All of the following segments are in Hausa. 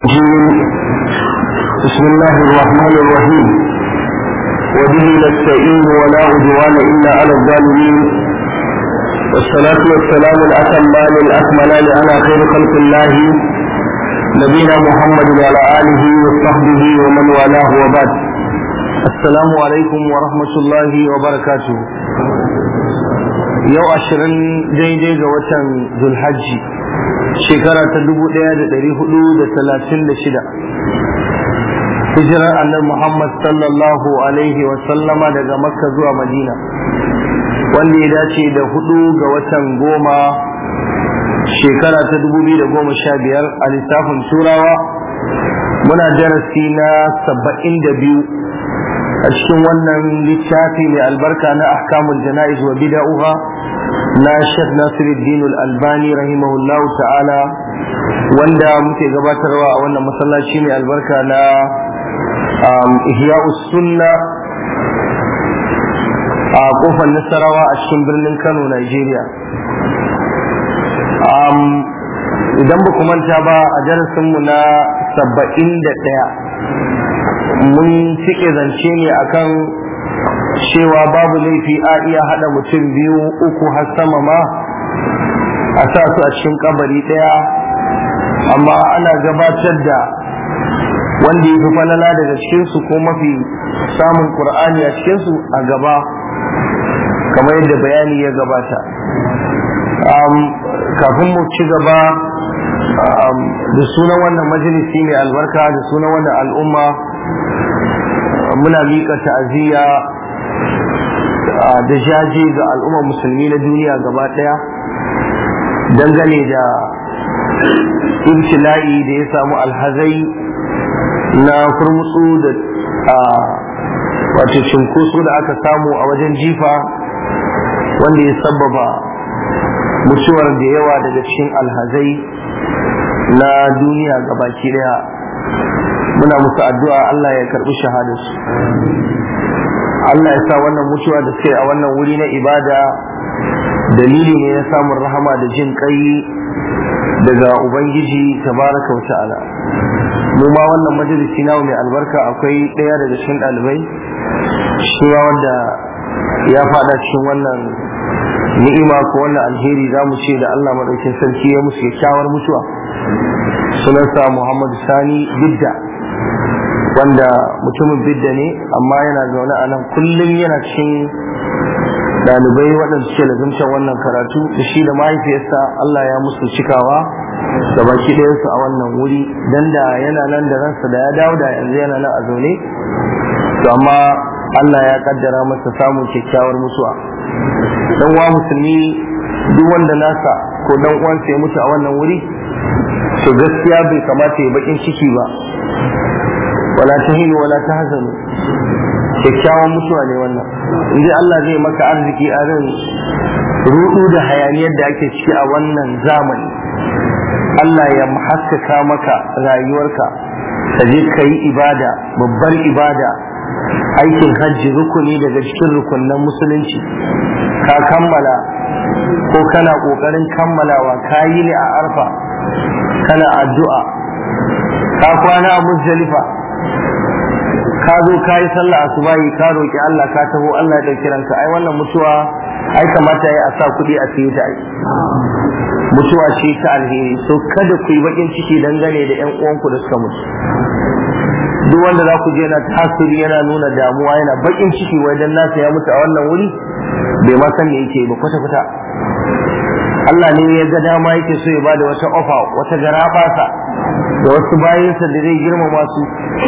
بسم الله الرحمن الرحيم وبه نستعين ولا عدوان الا على الظالمين والصلاة والسلام الأتمان الأكملان على خير خلق الله نبينا محمد وعلى آله وصحبه ومن والاه وبعد السلام عليكم ورحمة الله وبركاته yau ashirin daidai ga watan zulhajji shekara ta dubu ɗaya da ɗari hudu da talatin da shida hijirar annabi muhammad sallallahu alaihi wasallama daga makka zuwa madina wanda ya dace da hudu ga watan goma shekara ta dubu biyu da goma sha biyar a lissafin turawa muna darasi na saba'in da biyu a cikin wannan littafi mai albarka na ahkamul jana'iz wa bida'uha na Sheikh Nasiruddin Al-Albani rahimahullahu ta'ala wanda muke gabatarwa a wannan masallaci mai albarka na Ihya'us Sunna a kofar Nasarawa a cikin birnin Kano Nigeria idan ba ku manta ba a darasinmu na saba'in da ɗaya mun cike zance ne akan cewa babu laifi a iya haɗa mutum biyu uku har sama ma a sa su a cikin kabari ɗaya amma ana gabatar da wanda ya fi falala daga cikinsu ko mafi samun ƙur'ani a cikinsu a gaba kamar yadda bayani ya gabata kafin mu ci gaba da sunan wannan majalisi mai albarka da sunan wannan al'umma muna miƙa ta'aziyya da jaje ga al'ummar musulmi na duniya gaba ɗaya dangane da ibtila'i da ya samu alhazai na kurmutsu da wato cinkoso da aka samu a wajen jifa wanda ya sababa mutuwar da yawa daga cikin alhazai na duniya gabaki daya muna musu addu'a Allah ya karbi shahadarsu Allah ya sa wannan mutuwa da suke a wannan wuri na ibada dalili ne na samun rahama da jin kai daga ubangiji tabaraka wa ta'ala mu ma wannan majalisi na mai albarka akwai ɗaya daga cikin ɗalibai shi wanda ya fada cikin wannan ni'ima ko wannan alheri za mu ce da Allah maɗaukin sarki ya musu kyakkyawar mutuwa sunansa Muhammadu Sani Bidda wanda mutumin Bidda ne amma yana zaune a nan kullum yana cikin ɗalibai waɗanda suke lazumtar wannan karatu da shi da mahaifiyarsa Allah ya musu cikawa da baki ɗayansu a wannan wuri dan da yana nan da ransa da ya dawo da yanzu yana nan a zaune to amma Allah ya kaddara masa samun kyakkyawar mutuwa dan wa musulmi duk wanda nasa ko dan uwansa ya mutu a wannan wuri to gaskiya bai kamata ya bakin ciki ba wala tahinu wala tahzanu kyakkyawan mutuwa ne wannan inda Allah zai maka arziki a ran rudu da hayaniyar da ake ciki a wannan zamani Allah ya haskaka maka rayuwarka ka je ka yi ibada babbar ibada aikin hajji rukuni daga cikin rukunan musulunci ka kammala ko kana kokarin kammalawa ka yi ne a arfa kana addu'a ka kwana a muzdalifa ka zo ka yi sallah asubahi ka roki Allah ka taho Allah ya dauki ranka ai wannan mutuwa ai kamata ya a sa kuɗi a siye ta ai mutuwa ce ta alheri so kada ku yi bakin ciki dangane da yan uwanku da suka mutu duk wanda za ku je na tasiri yana nuna damuwa yana bakin ciki wai dan nasa ya mutu a wannan wuri bai ma san me yake ba kwata kwata Allah ne ya ga dama yake so ya bada wata ofa wata garabasa da wasu bayansa da zai girmama su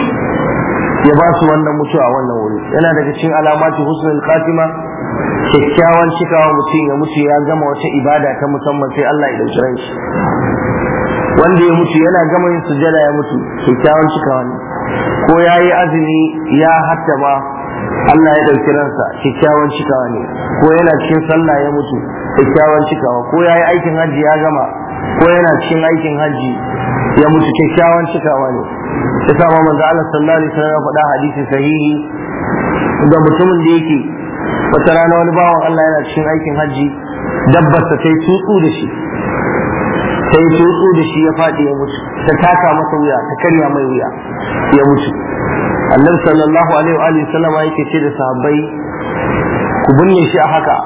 ya ba su wannan mutuwa a wannan wuri yana daga cikin alamati husnul khatima kyakkyawan cikawa mutum ya mutu ya gama wata ibada ta musamman sai Allah ya dauki ran shi wanda ya mutu yana gama yin sujada ya mutu kyakkyawan cikawa ne ko ya yi azumi ya hatta ba Allah ya ɗauki ransa kyakkyawan cikawa ne ko yana cikin sallah ya mutu kyakkyawan cikawa ko ya yi aikin hajji ya gama ko yana cikin aikin hajji ya mutu kyakkyawan cikawa ne ya sa manzo Allah sallallahu alaihi wasallam ya faɗa hadisi sahihi ga mutumin da yake wata rana wani bawan Allah yana cikin aikin hajji dabbar ta yi tutsu da shi ta yi tutsu da shi ya faɗi ya mutu ta taka masa wuya ta karya mai wuya ya mutu annabi sallallahu alaihi wa alihi sallama yake ce da sahabbai ku binne shi a haka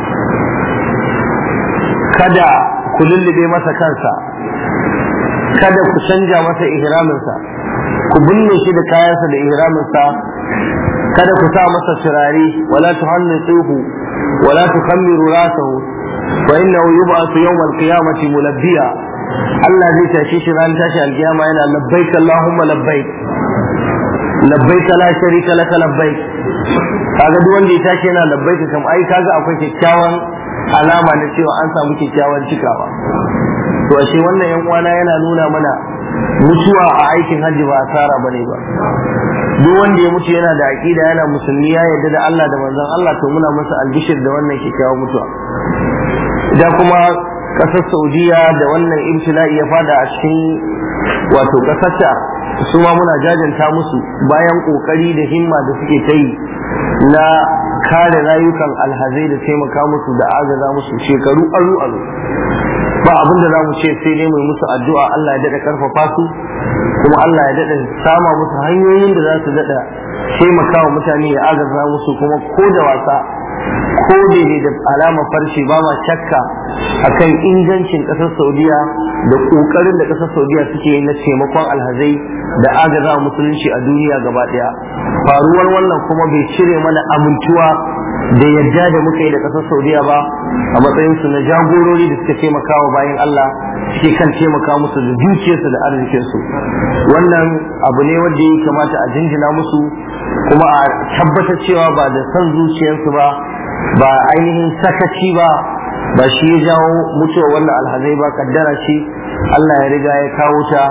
kada ku lullube masa kansa kada ku canja masa ihraminsa ku binne shi da kayansa da ihraminsa kada ku sa masa turare wala tuhannituhu wala tukhammiru rasahu fa innahu yub'athu yawm al-qiyamati mulabbiya Allah zai tashi shi ran tashi alkiyama yana labbaik Allahumma labbaik labbaik la sharika laka labbaik kaga duk wanda ya tashi yana labbaik kam ai kaga akwai kyakkyawan alama na cewa an samu kyakkyawan cikawa to ashe wannan yan uwana yana nuna mana mutuwa a aikin hajji ba asara bane ba duk wanda ya mutu yana da aqida yana musulmi ya yarda da Allah da manzon Allah to muna masa albishir da wannan kyakkyawan mutuwa da kuma kasar Saudiya da wannan ibtila'i ya fada a cikin wato kasarta su ma muna jajanta musu bayan kokari da himma da suke ta yi na kare rayukan alhazai da taimaka musu da agaza musu shekaru aru aru ba abin da za mu ce sai dai mai musu addu'a Allah ya daɗa karfafa su kuma Allah ya daɗa sama musu hanyoyin da za su daɗa taimaka wa mutane ya agaza musu kuma ko da wasa ko daidai da alama farshe ba ma shakka akan ingancin ƙasar saudiya da ƙoƙarin da ƙasar saudiya suke yi na taimakon alhazai da agaza musulunci a duniya gaba ɗaya faruwar wannan kuma bai cire mana amintuwa da yadda da muka yi da ƙasar saudiya ba a matsayinsu na jagorori da suka taimaka wa bayan allah suke kan taimaka musu da dukiyarsu da arzikinsu wannan abu ne wanda ya kamata a jinjina musu kuma a tabbatar cewa ba da son zuciyarsu ba ba ainihin sakaci ba ba shi ya jawo mutuwa wannan alhazai ba kaddara ce Allah ya riga ya kawo ta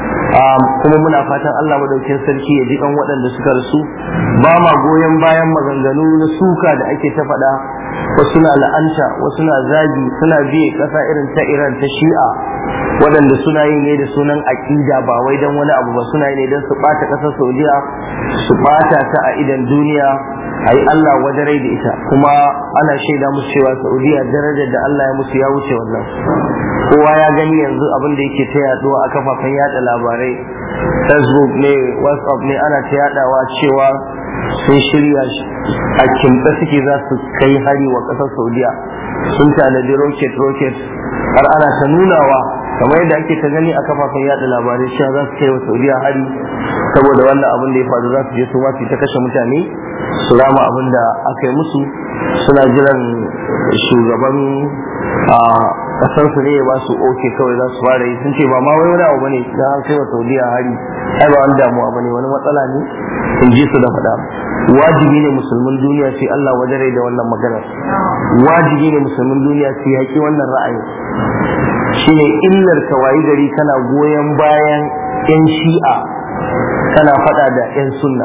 kuma muna fatan Allah madaukin sarki ya ji kan waɗanda suka rasu ba ma goyon bayan maganganu na suka da ake ta faɗa wasu na la'anta wasu na zagi suna biye ƙasa irin ta Iran ta Shi'a waɗanda suna yi ne da sunan aƙida ba wai don wani abu ba suna yi ne don su ɓata ƙasar Saudiya su ɓata ta a idan duniya a yi Allah wadarai da ita kuma ana shaida musu cewa Saudiya darajar da Allah ya musu ya wuce wannan kowa ya gani yanzu abin da yake ta yaduwa a kafafen yada labarai facebook ne whatsapp ne ana ta yadawa cewa sun shirya a kimta suke za su kai hari wa ƙasar Saudiya sun tanadi rocket rocket har ana ta nunawa kamar yadda ake ta gani a kafafen yada labarai cewa za su kai wa saudiya hari saboda wannan abin da ya faru za su je su ma su ta kashe mutane su rama abin da aka yi musu suna jiran shugaban a kasar su ne ya ba su oke kawai za su fara yi sun ce ba ma wai wani abu bane da an kai wa saudiya hari ai ba wani damuwa bane wani matsala ne in ji su da faɗa wajibi ne musulmin duniya su Allah wajare da wannan maganar wajibi ne musulmin duniya su yaƙi wannan ra'ayin shine illar ka wayi gari kana goyon bayan yan shi'a kana faɗa da yan sunna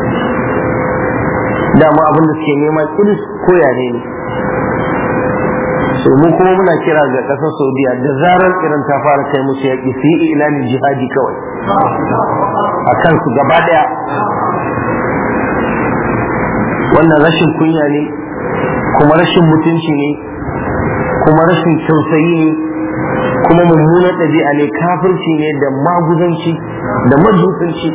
dama abin da suke nema kiris ko yare ne so mu kuma muna kira ga ƙasar saudiya da zarar irin ta fara kai musu yaƙi su yi ilanin jihadi kawai a kansu gaba ɗaya wannan rashin kunya ne kuma rashin mutunci ne kuma rashin tausayi ne kuma mummunan ɗabi'a ne kafirci ne da maguzanci da majusanci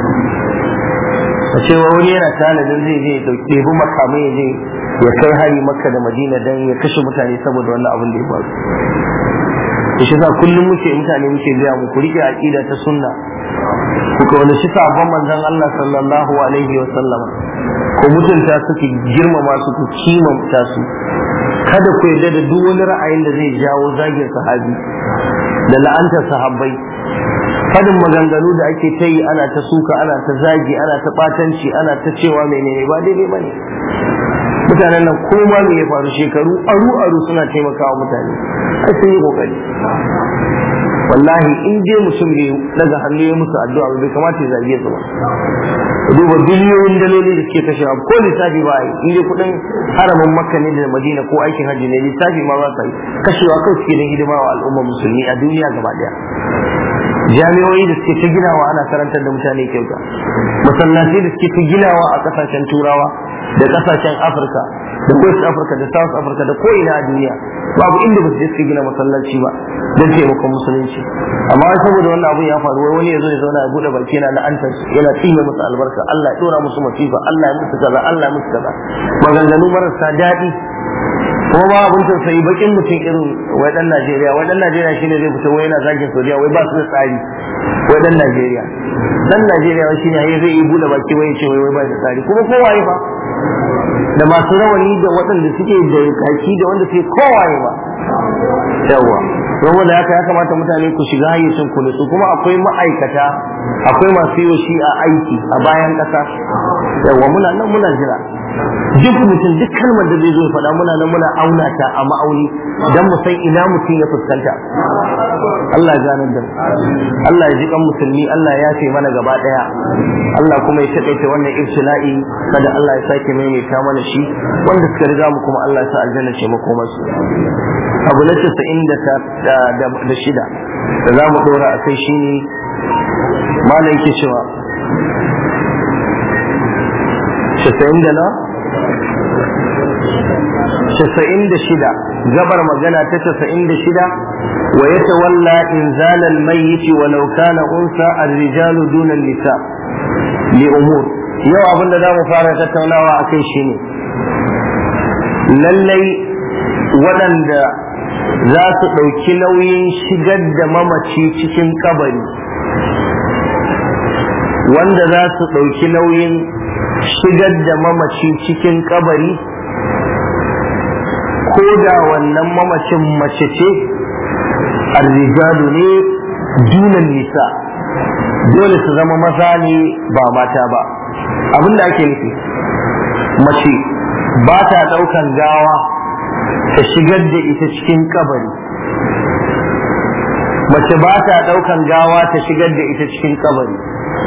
a cewa wani yana tanadin zai je ɗebi makamai ya je ya kai hari makka da madina don ya kashe mutane saboda wannan abin da ya faru shi sa kullum muke mutane muke gaya mu ku rike aqida ta sunna ku kauna shi sabon manzon Allah sallallahu alaihi wa sallam ku mutunta su ku girmama su ku kimanta su kada ku yarda da duk wani ra'ayin da zai jawo zagin sahabi da la'antar sahabbai fadin maganganu da ake ta yi ana ta suka ana ta zagi ana ta batanci ana ta cewa menene ba daidai bane mutanen nan koma me ya faru shekaru aru aru suna taimakawa mutane ai sun yi kokari wallahi in dai mutum bai daga hannu ya musu addu'a bai kamata ya zage su ba duba biliyoyin daloli da suke kashewa ko lissafi ba yi in dai kudin haramin makka ne da madina ko aikin hajji ne lissafi ma ba yi kashewa kawai suke don hidima wa al'ummar musulmi a duniya gaba daya jami'o'i da suke ta ginawa ana karantar da mutane kyauta masallatai da suke ta ginawa a kasashen turawa da kasashen afirka da west africa da south africa da ko ina a duniya babu inda ba su je suka gina masallaci ba don taimakon musulunci amma wai saboda wannan abun ya faru wai wani ya zo ya zauna ya bude baki yana la'antar yana tsine musu albarka Allah ya dora musu masifa Allah ya musu kaza Allah ya musu kaza maganganu marasa daɗi kuma ma abin tausayi bakin mutum irin wai dan Najeriya wai dan Najeriya shine zai fito wai yana zagin Saudiya wai ba su da tsari wai dan Najeriya dan Najeriya wai shine yayi zai yi bude baki wai ya ce wai wai ba da tsari kuma kowaye fa da masu rawani da waɗanda suke da kaki da wanda suke kowaye ba yawa saboda haka ya kamata mutane ku shiga hayyacin ku nutsu kuma akwai ma'aikata akwai masu yi shi a aiki a bayan ƙasa yawa muna nan muna jira duk mutum duk kalmar da zai zo ya faɗa muna nan muna auna ta a ma'auni dan mu san ina mutum ya fuskanta Allah ya ganar da mu Allah ya ji kan musulmi Allah ya yafe mana gaba daya Allah kuma ya taƙaita wannan ibtila'i kada Allah ya sake maimaita mana shi wanda suka riga mu kuma Allah ya sa aljanna ce makomarsu abu na casa'in da shida da za mu ɗora a kai shine malam yake cewa casa'in da na casa'in da shida gabar magana ta casa'in da shida wa ya tawalla inzalal mayyiti walau kana unsa ar-rijalu duna nisa li umur yau abin da za mu fara tattaunawa a kai shine lallai waɗanda za su ɗauki nauyin shigar da mamaci cikin kabari wanda za su ɗauki nauyin shigar da mamaci cikin kabari ko da wannan mamacin mace ce arrijalu ne dunan nisa dole su zama maza ne ba mata ba abinda ake nufi mace ba ta ɗaukan gawa ta shigar da ita cikin kabari mace ba ta ɗaukan gawa ta shigar da ita cikin kabari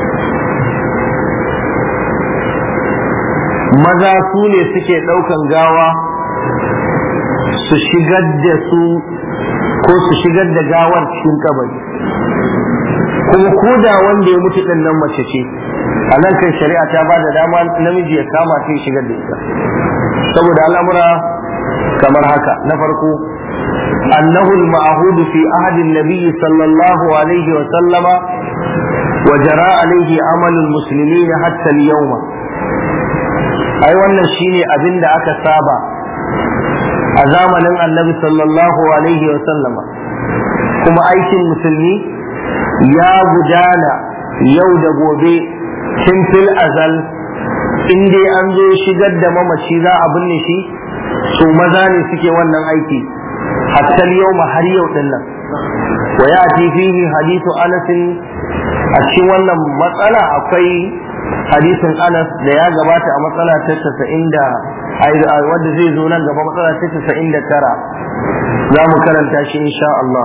maza su ne suke ɗaukan gawa su shigar da su ko su shigar da gawar cikin kabari kuma ko da wanda ya mutu ɗin nan mace ce a nan kan shari'a ta ba da dama namiji ya kama ta ya shigar da ita saboda al'amura kamar haka na farko annahu al-ma'hud fi ahdi an-nabiy sallallahu alaihi wa sallama wa jara alaihi amal al-muslimin hatta al-yawma ai wannan shine abin da aka saba a zamanin annabi sallallahu alaihi wa sallama kuma aikin musulmi ya gudana yau da gobe tun fil azal in dai an zo shigar da mamaci za a binne shi su maza ne suke wannan aiki hatta yau har yau din nan wa ya fihi hadithu anas a cikin wannan matsala akwai hadisin anas da ya gabata a matsala ta 90 da wanda zai zo nan gaba matsala ta 99 za mu karanta shi insha Allah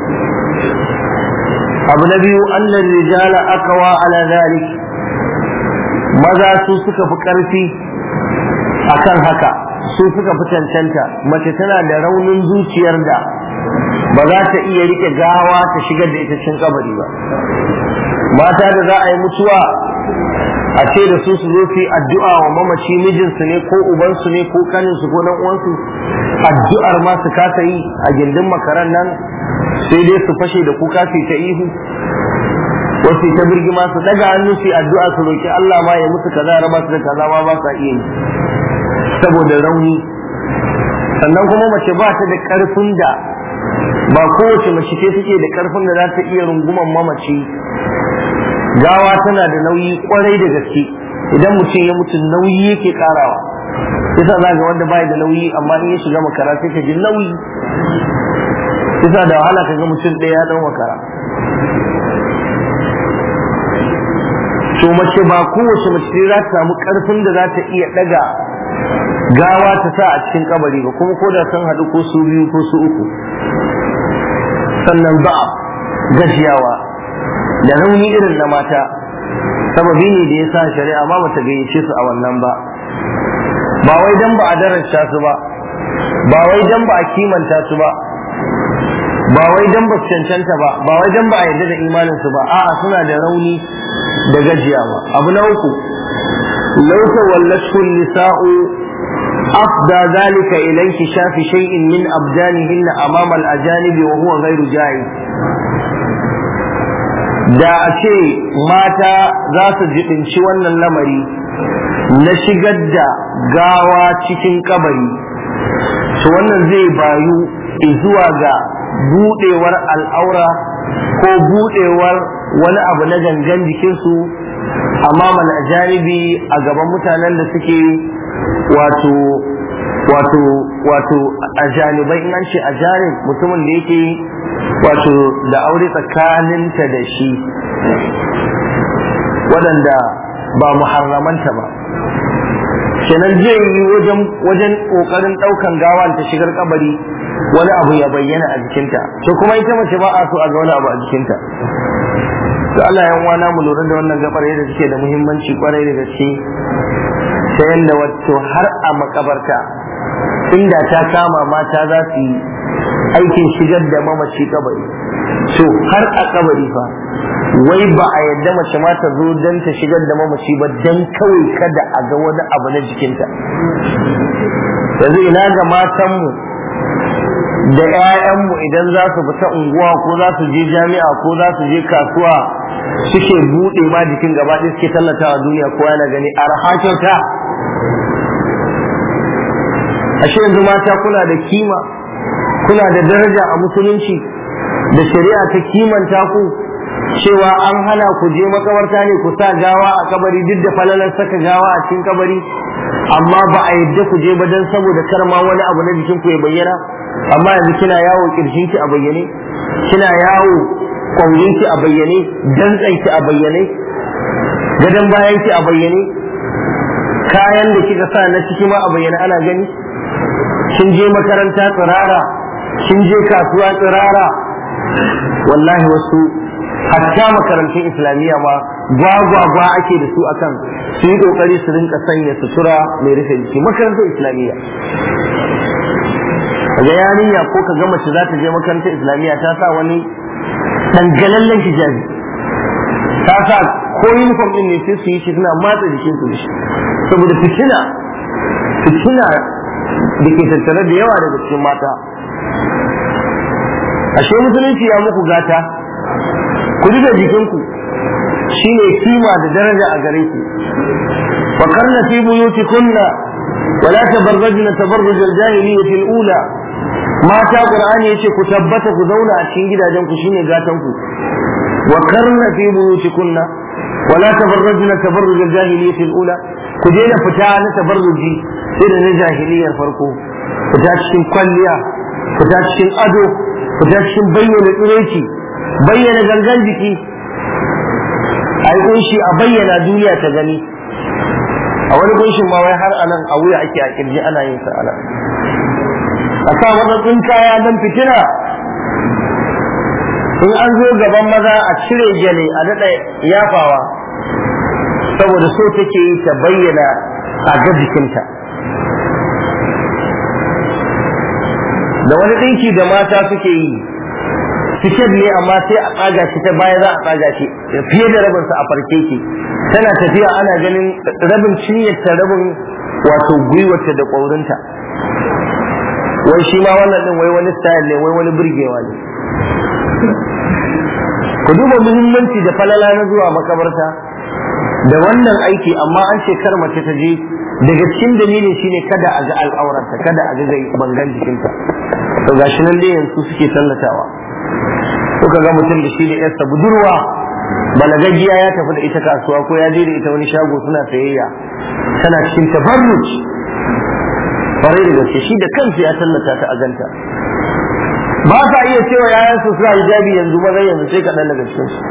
abu na biyu annan rijala akawa ala zalik maza su suka fi ƙarfi akan haka su suka fi cancanta mace tana da raunin zuciyar da ba za ta iya rike gawa ta shigar da ita cikin kabari ba mata da za a yi mutuwa a ce da su su zo su yi addu'a wa mamaci mijinsu ne ko ubansu ne ko kaninsu ko dan uwansu addu'ar ma su kasa yi a gindin makaran nan sai dai su fashe da kuka su ta ihu wasu ta birgima su daga hannu su addu'a su roki Allah ma ya musu kaza raba su da kaza ma ba sa iya yi saboda rauni sannan kuma mace ba ta da karfin da ba kowace mace ce take da karfin da za ta iya runguman mamaci gawa tana da nauyi kwarai da gaske idan mutum ya mutu nauyi yake karawa yasa za ga wanda bai da nauyi amma in ya shiga makara sai ka ji nauyi yasa da wahala ka ga mutum ɗaya ya ɗan makara to mace ba kowace mace za ta samu karfin da za ta iya daga gawa ta sa a cikin kabari ba kuma ko da sun haɗu ko su biyu ko su uku sannan ba gajiyawa da rauni irin na mata sababi ne da ya sa shari'a ma bata gayyace su a wannan ba ba wai dan ba a darasta su ba ba wai dan ba a kimanta su ba ba wai dan ba su cancanta ba ba wai dan ba a yarda da imanin su ba a'a suna da rauni da gajiyawa abu na uku لو تولته النساء أفضى ذلك إلى انكشاف شيء من أبدانهن أمام الأجانب وهو غير جائز da a ce mata za su jiɗinci wannan lamari na shigar da gawa cikin kabari to wannan zai bayu zuwa ga buɗewar al'aura ko buɗewar wani abu na gangan jikinsu amma mana janibi a gaban mutanen da suke wato wato wato a janibai in an ce a janib mutumin da yake wato da aure tsakaninta da shi waɗanda ba muharramanta ba kenan zai yi wajen wajen ƙoƙarin ɗaukan gawan ta shigar kabari wani abu ya bayyana a jikinta to kuma ita mace ba a so a ga wani abu a jikinta to Allah ya wana mu lura da wannan gabar yadda suke da muhimmanci kwarai da gaske ta yadda wato har a makabarta inda ta kama mata za su yi aikin shigar da mamaci kabari to har a kabari fa wai ba a yadda mace ma ta zo don ta shigar da mamaci ba don kawai kada a ga wani abu na jikinta yanzu ina ga matanmu da 'ya'yanmu idan za su fita unguwa ko za su je jami'a ko za su je kasuwa suke buɗe ma jikin gaba ɗaya suke tallatawa duniya ko yana gani arha kyauta ashe yanzu mata kuna da kima kuna da daraja a musulunci da shari'a ta kimanta ku cewa an hana ku je makabarta ne ku sa gawa a kabari duk da falalar saka gawa a cikin kabari amma ba a yadda ku je ba dan saboda kar ma wani abu na jikin ku ya bayyana amma yanzu kina yawo kirshin ki a bayyane kina yawo kwaurin ki a bayyane dantsan ki a bayyane gadon bayan ki a bayyane kayan da kika sa na ciki ma a bayyane ana gani kin je makaranta tsirara kin je kasuwa tsirara wallahi wasu hatta makarantun islamiyya ma gwagwagwa ake da su akan su yi kokari su rinka sanya sutura mai rufe jiki makarantar islamiyya ga yarinya ko ka ga mace za ta je makarantar islamiyya ta sa wani dangalallen hijabi ta sa ko uniform din ne sai su yi shi suna matsa jikin su da shi saboda fitina fitina da ke tattare da yawa daga cikin mata ashe musulunci ya muku gata ku da jikinku shine kima da daraja a gare ku wa karna fi buyutikunna ولا تبرجن تبرج الجاهلية الأولى mata qur'ani yace ku tabbata ku zauna a cikin gidajen ku shine gatan ku wa karna fi buyutikunna wa la tabarrajna tabarruj al-jahiliyyah al-ula ku je da fita na tabarruji irin na jahiliyar farko fita cikin kwalliya fita cikin ado fita cikin bayyana tsireci bayyana gangan jiki ai kunshi a bayyana duniya ta gani a wani kunshin ma wai har anan a wuya ake a kirji ana yin sa anan a sa matsatsin kaya don fitina in an zo gaban maza a cire gyale a daɗa yafawa saboda so take yi ta bayyana a ga jikinta da wani ɗinki da mata suke yi siket ne amma sai a tsaga shi ta baya za a tsaga shi fiye da rabin sa a farke ki tana tafiya ana ganin rabin cinyarta rabin wato gwiwarta da ƙwaurinta wai shi ma wannan din wai wani style ne wai wani burgewa ne ku duba muhimmanci da falala na zuwa makabarta da wannan aiki amma an ce kar mace ta je daga cikin dalilin shine kada a ga al'aurarta kada a ga bangan jikinta to gashi nan dai yanzu suke tallatawa kuka ga mutum da shi da yarsa budurwa balagaggiya ya tafi da ita kasuwa ko ya je da ita wani shago suna sayayya tana cikin tabarruj kwarai da gaske shi da kansa ya tallata ta a ganta ba sa iya cewa yayan su suna hijabi yanzu ba zai yanzu sai kaɗan daga cikin su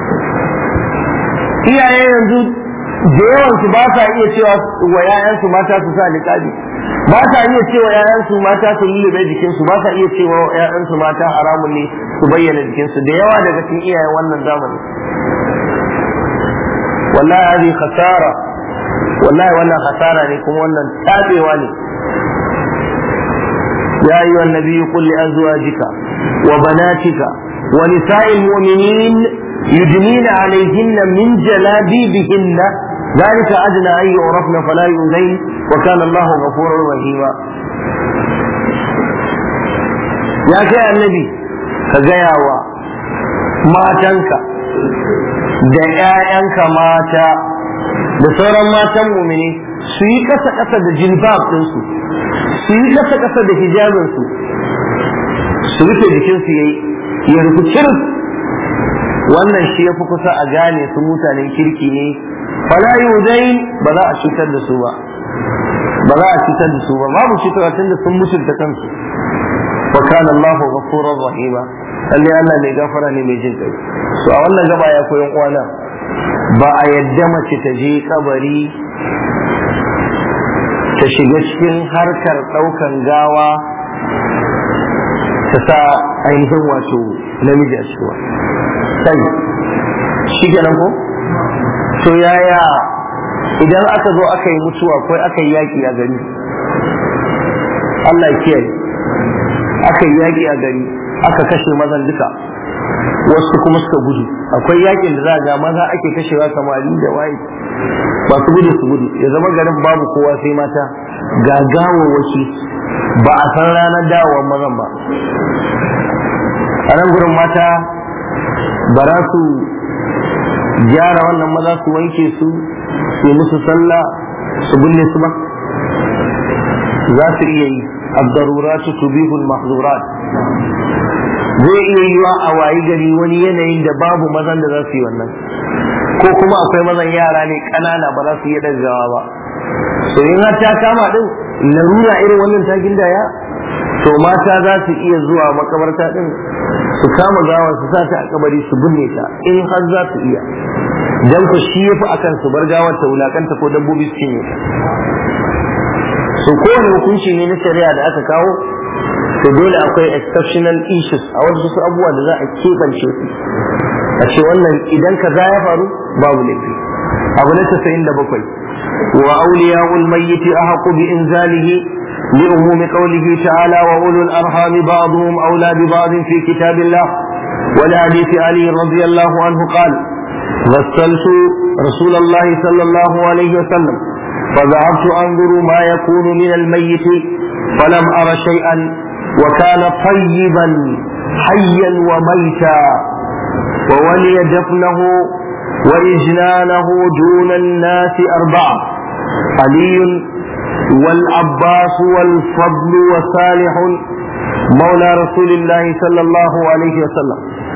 iyaye yanzu da yawan su ba sa iya cewa wa yayan su mata su sa niqabi ba sa iya cewa yayan su mata su lullube jikin su ba sa iya cewa yayan su mata haramun ne su bayyana jikin su da yawa daga cikin iyayen wannan zamani wallahi hadi khasara wallahi wannan khasara ne kuma wannan tabewa ne يا أيها النبي قل لأزواجك وبناتك ونساء المؤمنين يدنين عليهن من جلابيبهن ذلك أدنى أن يعرفن فلا يؤذين وكان الله غفورا رحيما يا كي النبي كجياوا matanka da ‘ya'yanka mata da sauran matan mumini su yi kasa-kasa da jilbab ɗinsu su yi kasa-kasa da hijabinsu su rufe jikinsu ya ya rufe kirin wannan shi ya fi kusa a gane su mutanen kirki ne fala yudain ba za a cutar da su ba ba za a cutar da su ba babu cutarwa tun da sun mutunta kansu wa kana Allahu ghafurur rahima lalle Allah mai gafara ne mai jin kai so a wannan gaba ya koyan uwana ba a yadda mace ta je kabari ta shiga cikin harkar daukan gawa ta sa ainihin wato namiji a cikin sai shi kenan ko to yaya idan aka zo aka yi mutuwa ko aka yi yaƙi a gari Allah ya kiyaye aka yi yaƙi a gari aka kashe mazan duka wasu kuma suka gudu akwai yakin da za ga maza ake kashewa samari da waye ba su gudu su gudu ya zama garin babu kowa sai mata ga gawawaki ba a san ranar dawowar mazan ba a nan gurin mata ba za su gyara wannan maza su wanke su su yi musu sallah su binne su ba za su iya yi abdaruratu tubihul mahzurat zai iya yiwa a wayi gari wani yanayin da babu mazan da za su yi wannan ko kuma akwai mazan yara ne ƙanana ba za su iya daggawa ba so in har ta kama din larura irin wannan ta gindaya to mata za su iya zuwa makabarta din su kama gawa su sa ta a kabari su binne ta in har za su iya dan ku shi yafi akan su bar gawar ta wulakanta ko dabbobi su cinye ta so kowane hukunci ne na shari'a da aka kawo to dole akwai exceptional issues a wasu su abubuwa da za a keɓance su a ce wannan idan ka za ya faru babu laifi abu na tasa'in da bakwai wa auliya ulmayyiti a haƙu bi inzalihi li umumi qawlihi ta'ala wa ulul arhami ba'dhum awla bi ba'd fi kitabillah wa li hadisi ali radiyallahu anhu qala غسلت رسول الله صلى الله عليه وسلم فذهبت انظر ما يكون من الميت فلم ار شيئا وكان طيبا حيا وميتا وولي دفنه وإجنانه دون الناس أربعة علي والعباس والفضل وصالح مولى رسول الله صلى الله عليه وسلم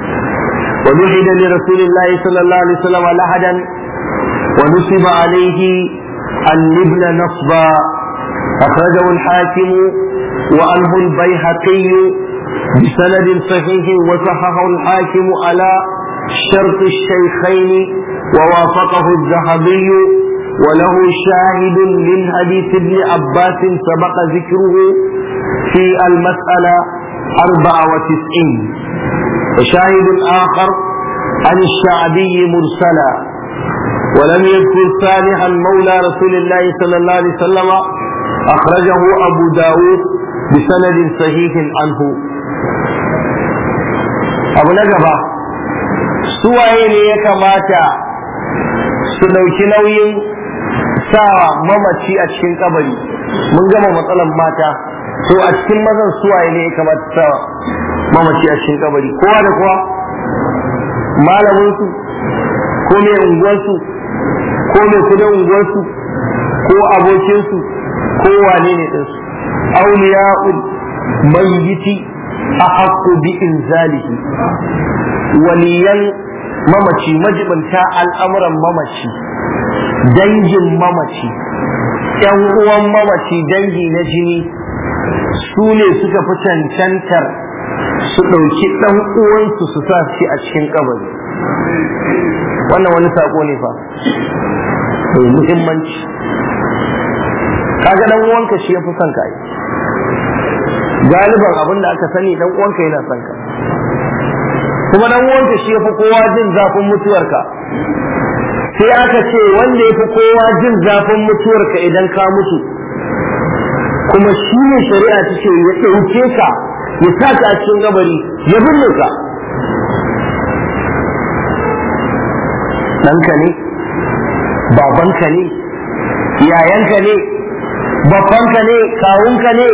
ونحد لرسول الله صلى الله عليه وسلم لحدا ونصب عليه النبل نصبا أخرجه الحاكم وعنه البيهقي بسند صحيح وصححه الحاكم على شرط الشيخين ووافقه الذهبي وله شاهد من حديث ابن عباس سبق ذكره في المسألة أربعة وتسعين وشاهد آخر عن الشعبي مرسلا ولم يذكر صالحا مولى رسول الله صلى الله عليه وسلم أخرجه أبو داود بسند صحيح عنه abu na gaba suwaye ne ya kamata su ɗauki nauyin sa mamaci a cikin kabari mun gama matsalan mata to a cikin mazan suwaye ne ya kamata sa mamaci a cikin kabari kowa da kowa malaminsu ko mai unguwarsu ko mai kudin unguwarsu ko abokinsu ko wane ne ɗinsu auliya'ul mayyiti a haƙƙo bi inzalihi waliyan mamaci majibinta al'amuran mamaci dangin mamaci ‘yan uwan mamaci dangi na jini su ne suka fi cancantar su ɗauki ɗan uwansu su sa shi a cikin kabari wannan wani saƙo ne fa mai muhimmanci kaga ɗan uwanka shi ya fi son ka yi galiban abin da aka sani ɗan uwanka yana son ka kuma dan uwanka shi yafi kowa jin zafin mutuwarka sai aka ce wanda yafi kowa jin zafin mutuwarka idan ka mutu kuma shi ne shari'a ta ce ya ɗauke ka ya sa ka a cikin gabari ya binne ka ɗanka ne babanka ne yayanka ne babbanka ne kawunka ne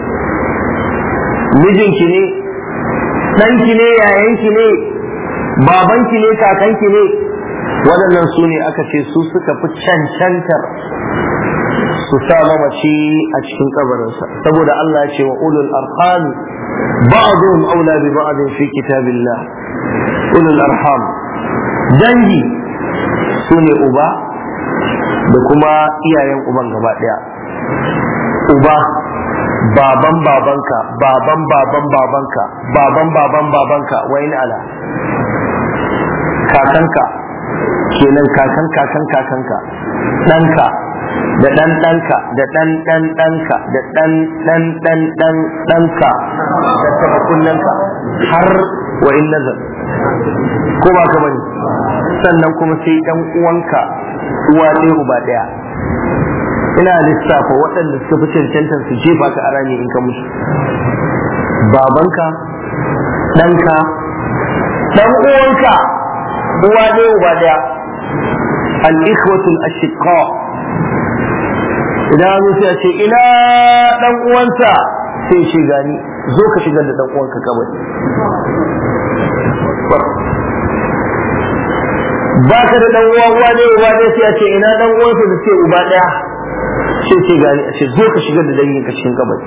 mijinki ne ɗanki ne yayanki ne babanki ne kakanki ne waɗannan su ne aka ce su suka fi cancantar su sa mamaci a cikin kabarinsa saboda Allah ce wa ulul arham ba'dhum aula bi ba'd fi kitabillah ulul arham dangi su ne uba da kuma iyayen uban gaba daya uba baban babanka baban baban babanka baban baban babanka wayin ala kakanka kenan kakan kakan kakanka ɗanka da ɗan ɗanka da ɗan ɗan ɗanka da ɗan ɗan ɗan ɗan ɗanka da taɓa kunnanka har wa in nazar ko ba ka bane sannan kuma sai ɗan uwanka uwa ɗaya uba ɗaya ina lissafa waɗanda suka fi cancantar su jefa ka a rami in ka mutu babanka ɗanka ɗan uwanka uwa ɗaya uba ɗaya al-ikhwatul ashiqa idan an sai a ce ina dan uwansa sai ce gani zo ka shigar da dan uwanka kabari ba ka da dan uwa uwa ne uba ne sai a ce ina dan uwansa da ce uba daya sai ce gani a ce zo ka shigar da dangin ka cikin kabari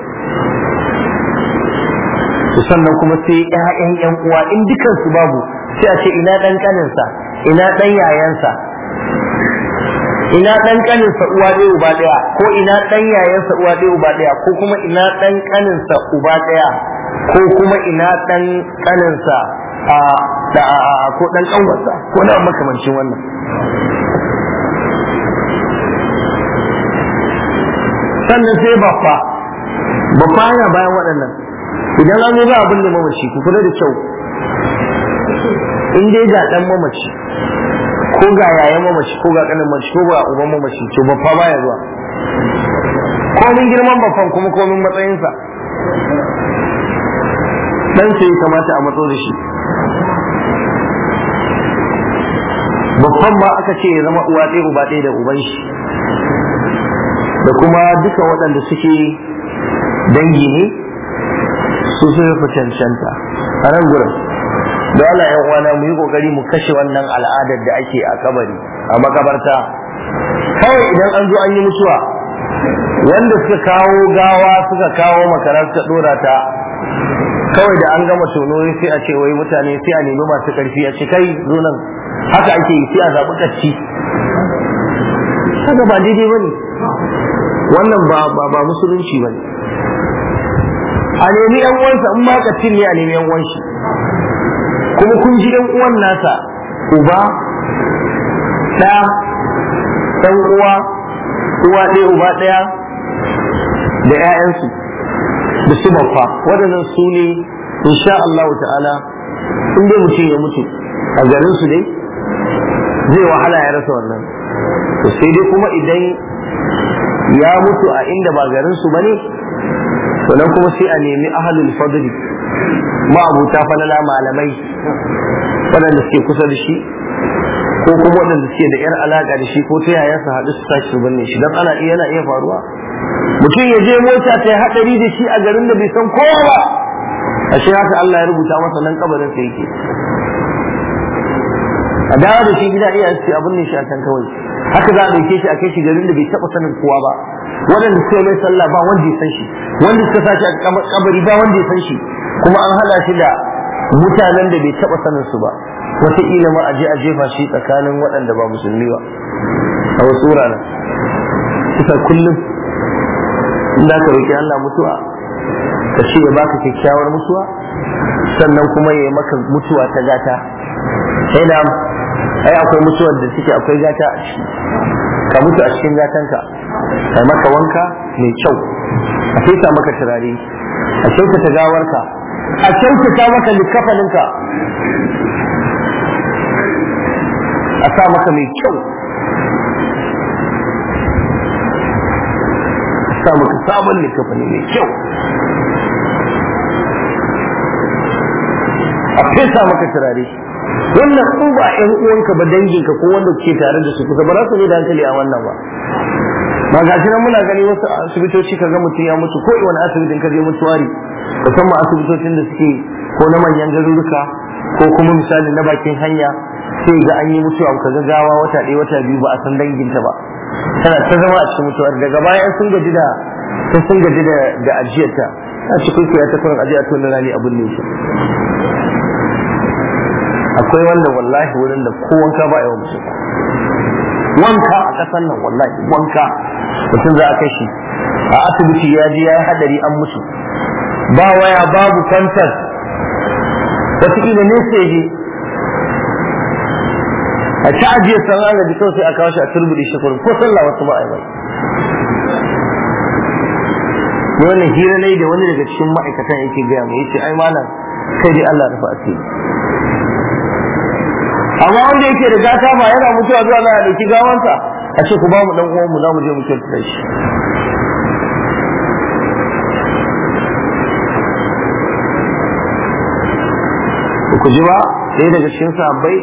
sannan kuma sai ƴaƴan ƴan uwa in dukan su babu sai a ce ina dan kaninsa ina dan yayansa ina dan kaninsa uwa ɗaya uba ɗaya ko ina dan yayansa uwa ɗaya uba ɗaya ko kuma ina dan kaninsa uba ɗaya ko kuma ina dan kaninsa a da ko dan kanwarsa ko na makamancin wannan sannan sai baffa baffa yana bayan waɗannan idan an zo za abin da mamaci ku kula da kyau in dai ga dan mamaci ko ga yayan mamaci ko ga kanin mamaci ko ga uban mamaci to baffa baya zuwa komin girman baffan kuma komin matsayinsa dan sai ya kamata a matso da shi babban ma aka ce ya zama uwa ɗaya uba ɗaya da uban shi da kuma duka waɗanda suke dangi ne su sun fi cancanta a nan gurin da Allah ya uwana mu yi kokari mu kashe wannan al'adar da ake a kabari a makabarta kawai idan an zo an yi mutuwa wanda suka kawo gawa suka kawo makarar ta dora ta kawai da an gama tono sai a ce wai mutane sai a nemi masu karfi a ce kai zo nan haka ake yi sai a zaɓi kacci haka ba daidai ba ne wannan ba musulunci ba ne a nemi yan uwansa in ma kacin ne a nemi yan uwan shi kuma kun ji yan uwan nasa uba ɗa ɗan uwa uwa ɗaya uba ɗaya da 'ya'yansu da su baffa waɗannan su ne insha Allah ta'ala in dai mutum ya mutu a garin su dai zai wahala ya rasa wannan to sai dai kuma idan ya mutu a inda ba garin su bane to nan kuma sai a nemi ahlul fadli ma'abuta falala malamai waɗanda suke kusa da shi ko kuma waɗanda suke da yar alaka da shi ko ta yaya su haɗu su tashi su binne shi dan ana iya yana iya faruwa mutum ya je mota ta yi haɗari da shi a garin da bai san kowa ba ashe haka Allah ya rubuta masa nan kabarin sa yake a dawo da shi gida iya ce abin ne shi a can kawai haka za a ɗauke shi a kai shi garin da bai taɓa sanin kowa ba waɗanda suka mai sallah ba wanda ya san shi wanda suka sashi a kabari ba wanda ya san shi kuma an haɗa shi da mutanen da bai taɓa sanin su ba wataƙila ma a je a jefa shi tsakanin waɗanda ba musulmi ba a wasu wuraren kusa kullum in da ka roƙi Allah mutuwa ka ce ya baka kyakkyawar mutuwa sannan kuma ya yi maka mutuwa ta gata sai da ai akwai mutuwar da suke akwai gata a ciki ka mutu a cikin gatanka a maka wanka mai kyau a fesa maka turare a kyautata gawarka a kyautata maka likafaninka a sa maka mai kyau a sa maka sabon likafani mai kyau a fesa maka turare wannan ko ba ƴan uwanka ba danginka ko wanda kuke tare da su kusa ba za su ne da hankali a wannan ba ba ga shi nan muna gani wasu asibitoci kaga mutum ya mutu ko wani asibitin ka je mutuwari musamman asibitocin da suke ko na manyan garuruka ko kuma misali na bakin hanya sai ga an yi mutuwa ka ga gawa wata ɗaya wata biyu ba a san danginta ba tana ta zama a cikin mutuwar daga baya sun gaji da sun gaji da da ajiyarta a cikin ya ta kurin ajiya to na rani abun ne akwai wanda wallahi wurin da ko wanka ba a yawan musu wanka a kasan nan wallahi wanka mutum za a kai shi a asibiti ya ji ya yi hadari an mutu ba waya babu kwantar wataƙila ne sai je a ci ajiyar san an gaji kawai sai a kawo shi a turbuɗe shi kurin ko sallah wasu ba a yi bai wannan hira ne da wani daga cikin ma'aikatan yake gaya mai yace ai malam kai dai Allah rufa asiri amma wanda yake da gata ba yana mutuwa zuwa za a dauki gawansa a ce ku ba mu dan uwan mu za mu je mu kyautata shi ku ji ba ɗaya daga cikin sahabbai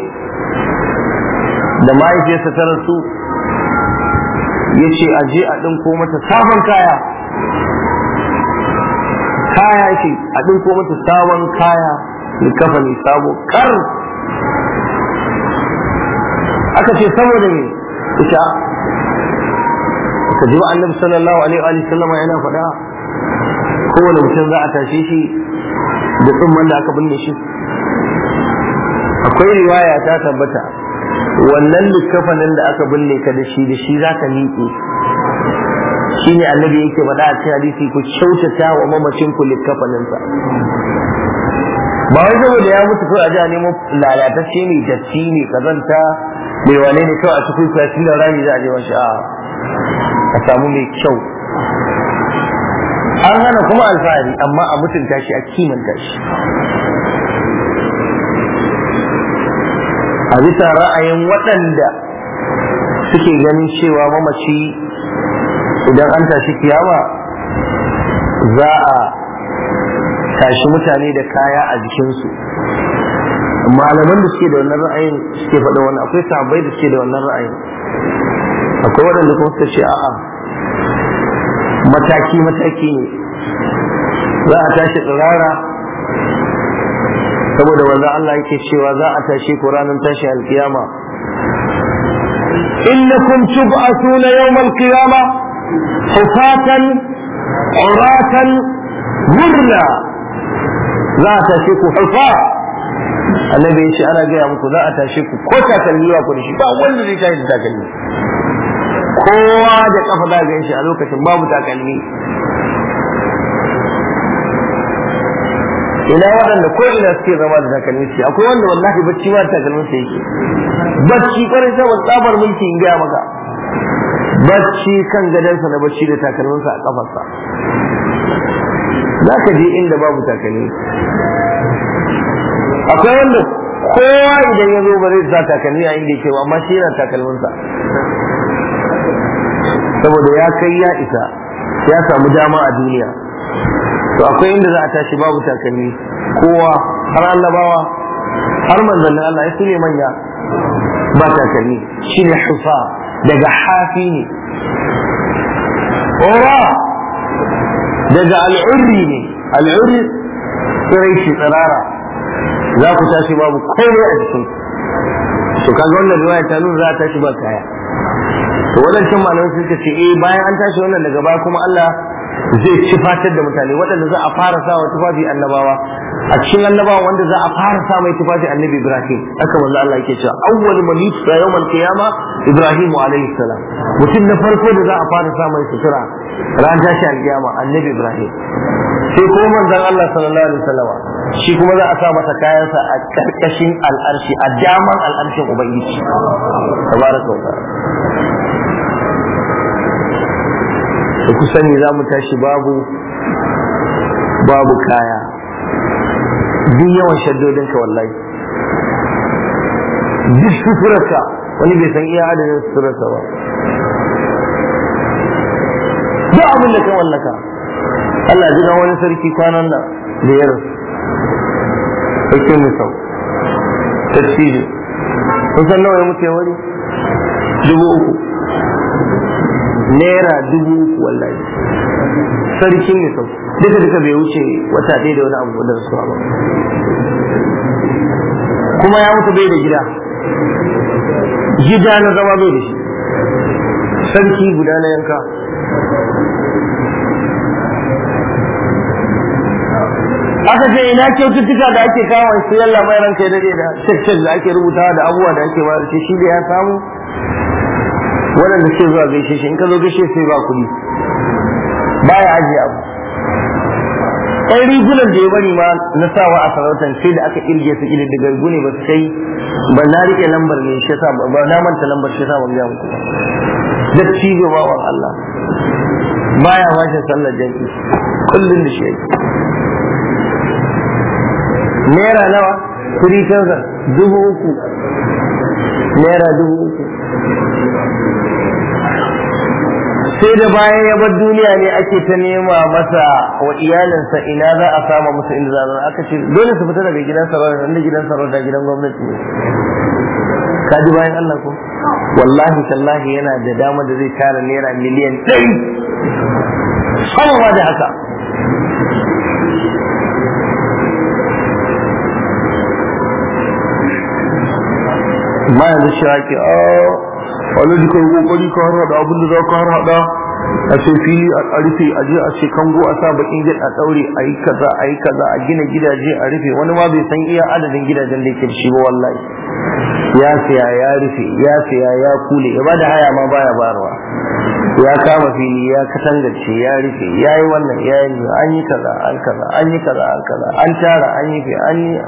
da mahaifiyarsa ta rasu ya ce a je a ɗinko mata sabon kaya kaya ce a ɗinko mata sabon kaya kafa ne sabo kar aka ce saboda me ita ka ji annabi sallallahu alaihi wa sallama yana faɗa kowane mutum za a tashe shi da tsumman da aka binne shi akwai riwaya ta tabbata wannan likkafanin da aka binne ka da shi da shi za ka miƙe shi ne annabi yake faɗa a cikin hadisi ku kyautata wa mamacin ku likkafaninsa ba wai saboda ya mutu ko a ji a nemo lalatacce ne datti ne kazanta mai wane ne kawai a cikin kwashin da rami za a je wani a a samu mai kyau an hana kuma alfahari amma a mutunta shi a kimanta shi a bisa ra'ayin waɗanda suke ganin cewa mamaci idan an tashi kiyama za a tashi mutane da kaya a jikinsu malaman da suke da wannan ra'ayin suke faɗa wannan akwai sahabbai da suke da wannan ra'ayin akwai waɗanda kuma suka ce a'a mataki mataki ne za a tashi tsirara saboda wanda Allah yake cewa za a tashi ku ranar tashi alkiyama innakum tub'athuna yawmal qiyama hufatan uratan gurla za a tashi ku hufa annabi ya ce ana gaya muku za a tashi ku ko takalmi ba ku da shi ba wanda zai tashi da takalmi kowa da kafa za ga shi a lokacin babu takalmi ina waɗanda ko ina suke zama da takalmi su akwai wanda wallahi bacci ma takalmin sa yake bacci kwarin saboda tsabar mulki in gaya maka bacci kan gadansa na bacci da takalminsa a kafarsa za ka je inda babu takalmi akwai wanda kowa idan ya zo ba zai sa takalmi a inda yake ba amma shi yana takalminsa saboda ya kai ya isa ya samu dama a duniya to akwai inda za a tashi babu takalmi kowa har annabawa har manzannin Allah ya sune manya ba takalmi shine hufa daga hafi ne ora daga al'urri ne al'urri tsirai shi tsirara za ku tashi babu komai a jikin to kaga wannan riwaya ta nuna za a tashi ba kaya to wadancan malamai suka ce eh bayan an tashi wannan daga baya kuma Allah zai ci fatar da mutane waɗanda za a fara sa wa tufafi annabawa a cikin annabawa wanda za a fara sa mai tufafi annabi Ibrahim haka manzo Allah yake cewa awwal man yusra yawmal qiyama Ibrahim alayhi salam mutum na farko da za a fara sa mai sutura ran tashi alkiyama annabi Ibrahim sai kuma manzon Allah sallallahu alaihi wasallam shi kuma za a sa masa kayansa a karkashin al'arshi a daman al'arshin ubangiji tabaraka wa ta'ala da ku sani za mu tashi babu babu kaya duk yawan shaddodinka wallahi duk suturarka wani bai san iya adadin suturarsa ba duk abin da ka wallaka Allah ji ga wani sarki kwanan nan da ya rasu sarki misau tafsiri kun san nawa ya mutu ya wari dubu uku naira dubu uku wallahi sarkin ne sau duka duka bai wuce wata ɗaya da wani abu da rasuwa ba kuma ya mutu bai da gida gida na zama bai da shi sarki guda na yanka aka ce ina kyaututtuka da ake kawo shi yalla mai ranka da da shekshek da ake rubutawa da abubuwa da ake bayar shi da ya samu waɗanda ke zuwa gaishe shi in ka zo gaishe sai ba kuɗi baya ajiye abu ɗan rigunan da ya bari ma na sawa a sarautar sai da aka kirge su ilin daga gune ba su kai ba na rike lambar ne shi sa ba na manta lambar shi sa ban ga muku da cigo bawan Allah baya washe sallar jami'i kullum da shi yake naira nawa 3000 dubu uku naira dubu uku sai da bayan ya bar duniya ne ake ta nema masa wa iyalinsa ina za a sama musu inda za a aka ce dole su fita daga gidan sarauta inda gidan sarauta gidan gwamnati ne ka ji bayan Allah ko wallahi tallahi yana da dama da zai tara naira miliyan ɗari sama da haka ma yanzu shi ake a wani da kai kokari ka har hada abin da za ka har hada a ce fili a rufe a je a ce kango a sa bakin gid a daure a yi kaza a yi kaza a gina gidaje a rufe wani ma bai san iya adadin gidajen da yake da shi ba wallahi ya siya ya rufe ya siya ya kule ya bada haya ma baya barwa ya kama fili ya katangace ya rufe ya yi wannan ya yi an yi kaza an kaza an yi kaza an kaza an tara an yi fi an yi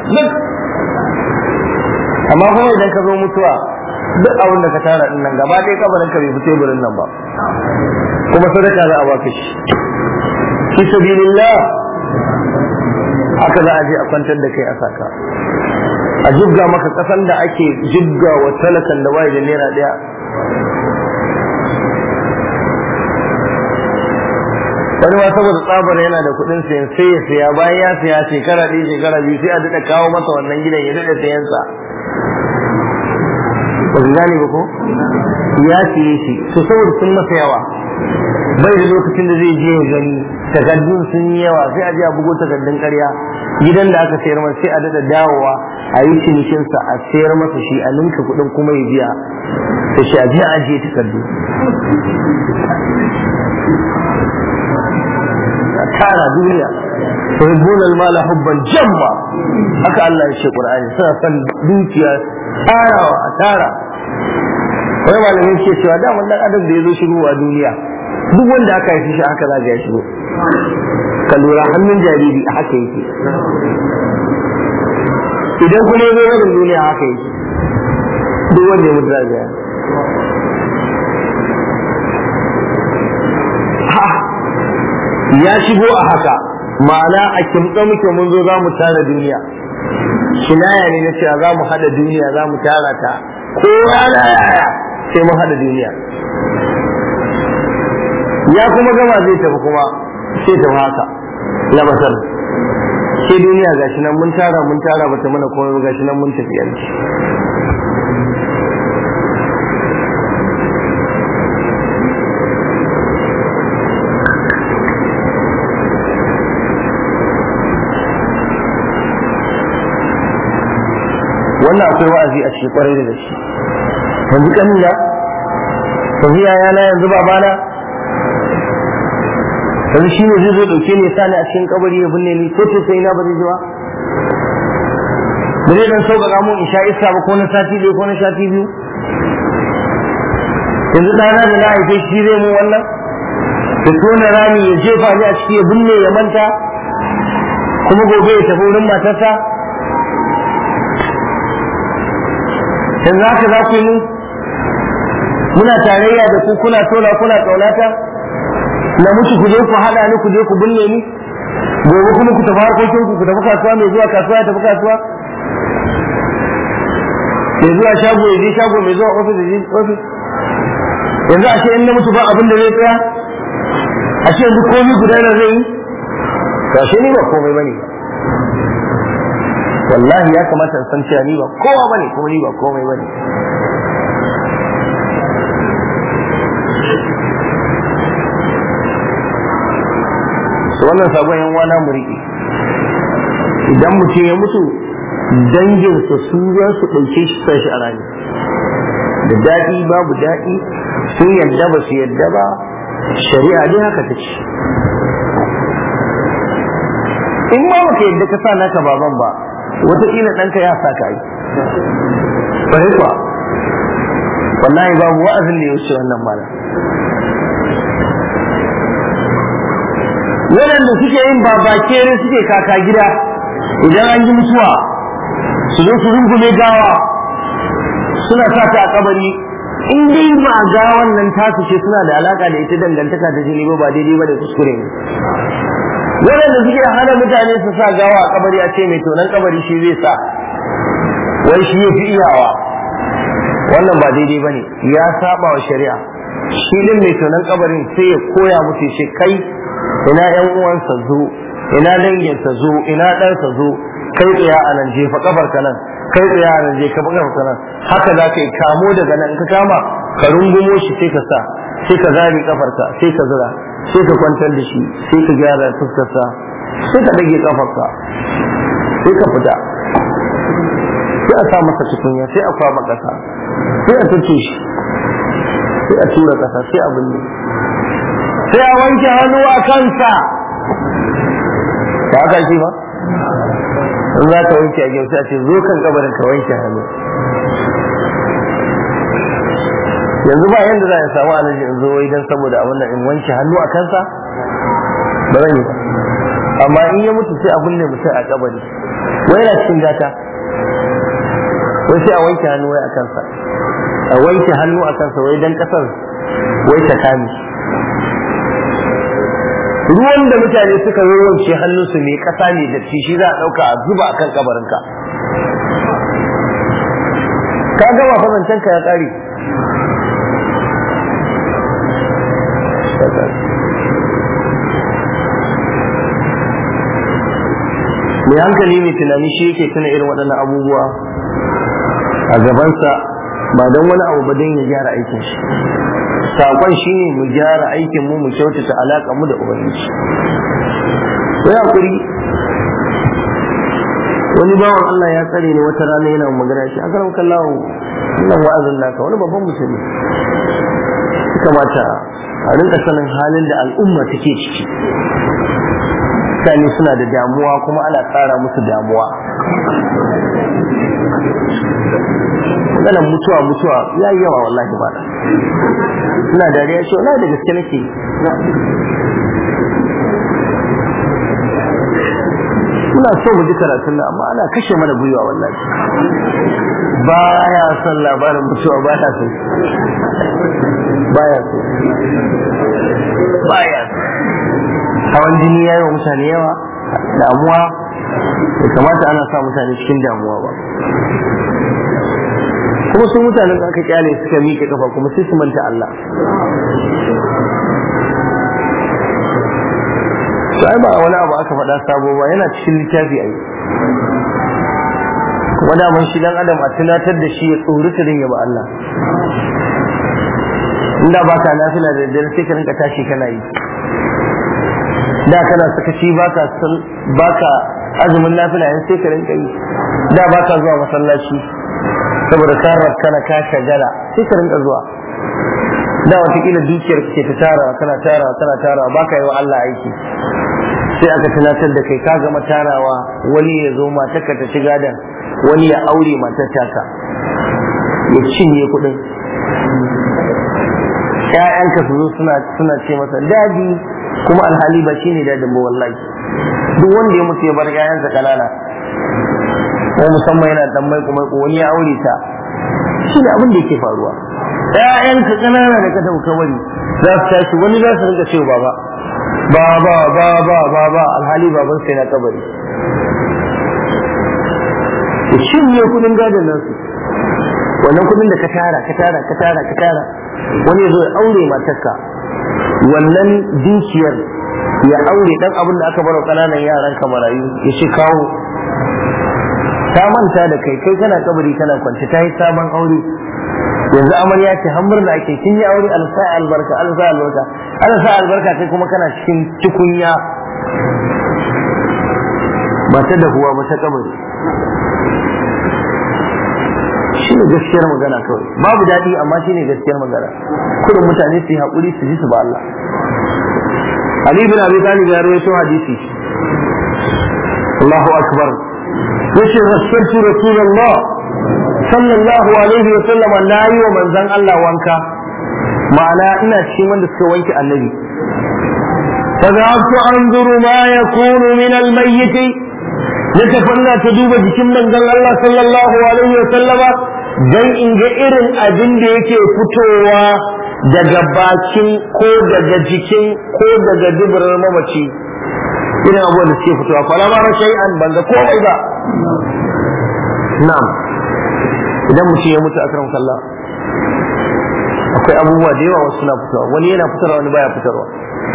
amma kuma idan ka zo mutuwa duk abin da ka tara din nan gaba ɗaya kabarin ka bai fi teburin nan ba kuma sadaka za a baka shi fi sabilillah haka za a je a kwantar da kai a saka a jibga maka kasan da ake jibga wa talakan da waye da naira ɗaya wani ma saboda tsabar yana da kuɗin sayan sai ya siya bayan ya siya shekara ɗaya shekara biyu sai a daɗa kawo masa wannan gidan ya daɗa sayansa ba su gane ba ko ya siye shi to saboda sun masa yawa bai da lokacin da zai je ya gani takardun sun yi yawa sai a je a bugo takardun karya gidan da aka sayar masa sai a dada dawowa a yi cinikinsa a sayar masa shi a ninka kuɗin kuma ya biya da shi a je a ajiye takardu a tara duniya tuhibbun al-mala hubban jamma haka Allah ya ce Qur'ani suna son dukiya tarawa a tara wai malamin ke cewa da wannan adam da ya zo shigo a duniya duk wanda aka haifi shi haka za ya shigo ka lura hannun jariri a haka yake idan kuma ya zo rabin duniya haka yake duk wanda ya mutu za ya ya shigo a haka ma'ana a kimtsa muke mun zo za mu tara duniya kinaya ne na cewa za mu haɗa duniya za mu tara ta ko rana yaya sai mun haɗa duniya ya kuma gama zai tafi kuma sai tafi haka labatar sai duniya gashi nan mun tara mun tara bata mana komai gashi nan mun tafi yanzu wannan akwai wa'azi a cikin kwarai da gaske yanzu kanina yanzu yayana yanzu babana yanzu shi ne zai zo dauke ne sani a cikin kabari ya binne ni ko sai na ba zai ji ba ba zai dan sauƙaƙa mun in sha iska ba ko na sati ɗaya ko na sati biyu yanzu ɗana da na haife shi zai mun wannan da tona rami ya jefa ni a ciki ya binne ya manta kuma gobe ya tafi wurin matarsa yanzu haka za ku yi mu muna tarayya da ku kuna tona kuna ƙaunata na mutu ku je ku haɗa ni ku je ku binne ni gobe kuma ku tafi harkokin ku ku tafi kasuwa mai zuwa kasuwa ya tafi kasuwa mai zuwa shago ya je shago mai zuwa ofis ya je ofis yanzu a ce in na mutu ba abin da zai tsaya a ce yanzu komai guda na zai yi to ashe ni ba komai bane wallahi ya kamata in san cewa ni ba kowa bane kuma ni ba komai bane wannan sabon yan wana mu riƙe idan mutum ya mutu danginsa su za su ɗauke shi sashi a rani da daɗi babu daɗi sun yadda ba su yadda ba shari'a dai haka ta ce in ma baka yadda ka sa naka baban ba wataƙila ɗanka ya sa ka yi bari kuwa wallahi babu wa'azin da ya wuce wannan malam waɗanda suke yin babakere suke kaka gida idan an yi mutuwa su zo su rungume gawa suna sa ta a kabari in dai ba gawan nan tasu ce suna da alaka da ita dangantaka ta jini ba ba daidai ba da kuskure ne waɗanda suke hana mutane su sa gawa a kabari a ce mai tonon kabari shi zai sa wai shi ya fi iyawa wannan ba daidai ba ne ya saba wa shari'a shi din mai tonon kabarin sai ya koya musu shi kai ina yan uwansa zo ina danginsa zo ina ɗansa zo kai tsaya a nan jefa kafar ka nan kai tsaya a nan jefa kafar ka nan haka za ka yi kamo daga nan in ka kama ka rungumo shi sai ka sa sai ka zari kafar ka sai ka zura sai ka kwantar da shi sai ka gyara fuskar sa sai ka dage kafar ka sai ka fita sai a sa masa tukunya sai a kwaba kasa sai a tace shi sai a tura kasa sai a binne sai a wanke hannu a kansa ba haka shi ba in za ka wanke a gyauta ce zo kan kabarin ka wanke hannu yanzu ba yanda za a samu alaji in zo wai dan saboda abin nan in wanke hannu a kansa ba zan yi ba amma in ya mutu sai abin ne mutum a kabari wai yana cikin gata wai sai a wanke hannu wai a kansa a wanke hannu a kansa wai dan kasar wai ta kame ruwan da mutane suka wawance hannunsu mai kasa ne da shi za a ɗauka a zuba akan kabarinka ka gama fasancen ka ya ƙare mai hankali mai tunani shi yake tuna irin waɗannan abubuwa a gabansa ba don wani abu ba don ya gyara aikin shi saƙon shi ne mu gyara aikin mu mu kyautata alaƙa mu da ubangiji sai hakuri wani bawan Allah ya tsare ni wata rana yana magana shi akaram kallahu wannan wa'azin naka wani babban musulmi kamata a rinka sanin halin da al'umma take ciki mutane suna da damuwa kuma ana tsara musu damuwa maganar mutuwa mutuwa ya yi yawa wallahi ba suna dariya ce wallahi da gaske nake muna so mu ji karatun nan amma ana kashe mana gwiwa wallahi ba ya son labarin mutuwa ba ya so ba ya so ba ya so hawan jini ya yi wa mutane yawa damuwa bai kamata ana sa mutane cikin damuwa ba kuma su mutanen da aka kyale suka miƙe kafa kuma sai su manta Allah to ai ba wani abu aka faɗa sabo ba yana cikin littafi ai kuma daman shi dan adam a tunatar da shi ya tsorata din ya ba Allah inda ba ka nafila da daddare sai ka rinka tashi kana yi da kana sakaci baka baka azumin nafila yanzu sai ka rinka yi da baka zuwa masallaci saboda ka kana ka shagala sai ka rinka zuwa da watakila dukiyar ke ta tara kana tara kana tara baka yi wa Allah aiki sai aka tunatar da kai ka gama tarawa wani ya zo matarka ta ci gadan wani ya aure matar taka ya cinye kuɗin ƴaƴanka su zo suna suna ce masa dadi kuma alhali ba shine dadin ba wallahi duk wanda ya mutu ya bar ƴaƴansa kanana ko musamman yana dan mai kuma wani ya aure ta shi ne abin da yake faruwa ƴaƴanka kanana da ka tafi kabari za su tashi wani za su rinka cewa baba baba baba baba alhali baban sai na kabari ya cinye kudin gadon nasu wannan kudin da ka tara ka tara ka tara ka tara wani zo ya aure matarka wannan dukiyar ya aure dan abin da aka bar kananan yaran ka marayu ya ce kawo ta manta da kai kai kana kabari kana kwance ta yi sabon aure yanzu amarya ce har murna ake kin yi aure alsa albarka alsa albarka alsa albarka kai kuma kana cikin tukunya ba ta dahuwa ba ta kabari shi ne gaskiyar magana kawai babu daɗi amma shi ne gaskiyar magana kudin mutane su yi haƙuri su ji su ba Allah Ali bin Abi Talib ya rawaito hadisi Allahu akbar yace rasultu rasulullah sallallahu alaihi wa sallama na yi wa manzon Allah wanka ma'ana ina cikin wanda suka wanke annabi فذهبت أنظر ما يكون من الميت نتفنى تدوب جكم من الله صلى الله عليه وسلم dan in ga irin abin da yake fitowa daga bakin ko daga jikin ko daga duburar mamaci irin abubuwan da suke fitowa fara mara shay'an ban ga komai ba na'am idan mutum ya mutu akram sallah akwai abubuwa da yawa wasu suna fitowa wani yana fitarwa wani baya fitarwa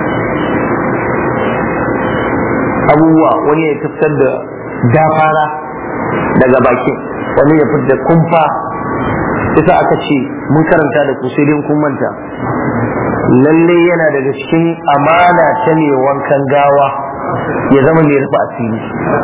abubuwa wani ya fitar da dafara daga bakin wani ya fitar da kumfa ita aka ce mun karanta da ku sai dai kun manta lalle yana daga cikin amana ta ne wankan gawa ya zama mai rufe asiri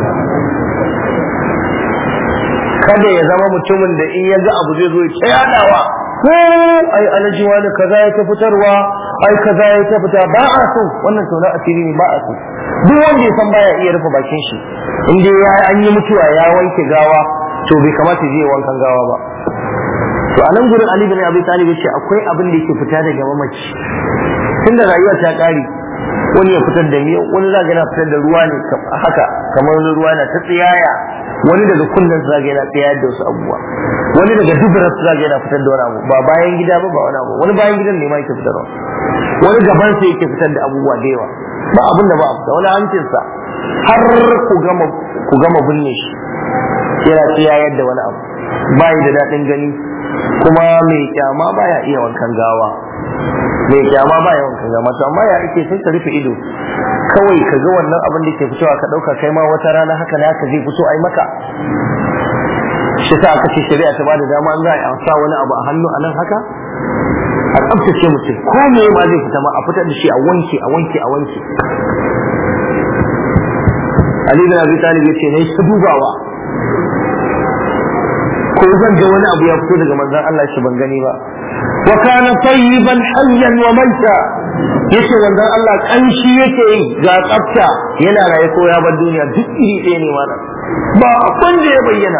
kada ya zama mutumin da in ya ga abu zai zo ya yadawa ai alaji wani kaza ya ta fitarwa ai kaza ya ta fita ba a so wannan tona asiri ne ba a so duk wanda ya san baya iya rufe bakin shi in dai ya an yi mutuwa ya wanke gawa to bai kamata je wankan gawa ba to a nan gurin Ali bin Abi Talib yace akwai abin da yake fita daga mamaci tunda rayuwa ta kare wani ya fitar da miyau wani zaga yana fitar da ruwa ne haka kamar wani ruwa na ta tsiyaya wani daga kullun zaga yana tsiyayar da wasu abubuwa wani daga dubura zaga yana fitar da wani abu ba bayan gida ba ba wani abu wani bayan gidan ne ma yake fitarwa wani gaban sa yake fitar da abubuwa da yawa ba abin da ba a fita wani hancinsa har ku gama ku gama binne shi yana tsiyayar da wani abu bayi da daɗin gani kuma mai kyama baya iya wankan gawa mai kyama baya wankan gawa to amma ya ake sai ka rufe ido kawai ka ga wannan abin da ke fitowa ka ɗauka kai ma wata rana haka na haka zai fito ai maka shi sa aka ce shari'a ta bada dama an za a sa wani abu a hannu a nan haka a tsabtace mutum ko me ma zai fita ma a fitar da shi a wanke a wanke a wanke Ali bin Abi Talib yace ne ta dubawa ko zan ga wani abu ya fito daga manzon Allah shi ban gani ba wa kana tayyiban hayyan wa maita yace manzon Allah kanshi yake yi ga tsafta yana raye ko ya bar duniya duk iri ɗaya ne mana ba abin da ya bayyana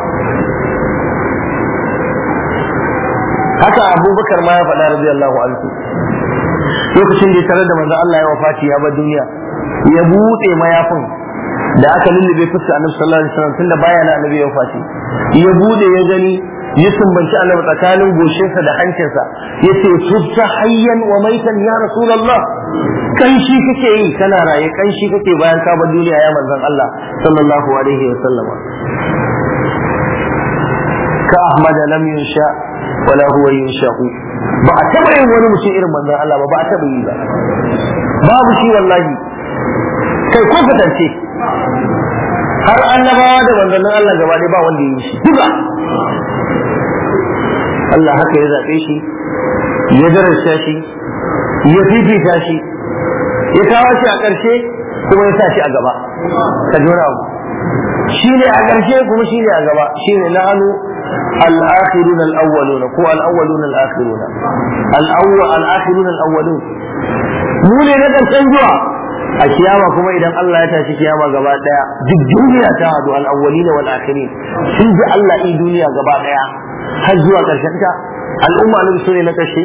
haka abubakar ma ya faɗa radiyallahu anhu lokacin da ya tare da manzon Allah ya wafati ya bar duniya ya buɗe mayafin da aka lullube fuska annabi sallallahu alaihi wasallam tunda baya na annabi ya fashi ya bude ya gani ya sumbanci annabi tsakanin goshinsa da hancinsa ya ce tubta hayyan wa maitan ya rasulullah kanshi kake yi kana raye kanshi kake bayan ka bar duniya ya manzon Allah sallallahu alaihi wasallam ka ahmad lam yunsha wala huwa yunsha'u ba a taba yin wani mutum irin manzon Allah ba ba a taba yi ba babu shi wallahi kai ko fatance har annabawa da manzannin Allah gaba ɗaya ba wanda ya yi shi duka Allah haka ya zaɓe shi ya darasta shi ya fifita shi ya kawo shi a ƙarshe kuma ya sa shi a gaba ka ji wani abu shi ne a ƙarshe kuma shi ne a gaba shi ne na hannu الآخرون الأولون كو الأولون الآخرون الأول الآخرون الأولون mu ne na ƙarshen zuwa a kiyama kuma idan Allah ya tashi kiyama gaba daya duk duniya ta hadu al-awwalina wal akhirin sun ji Allah i duniya gaba daya har zuwa karshen ta al'umma ne su ne na kashe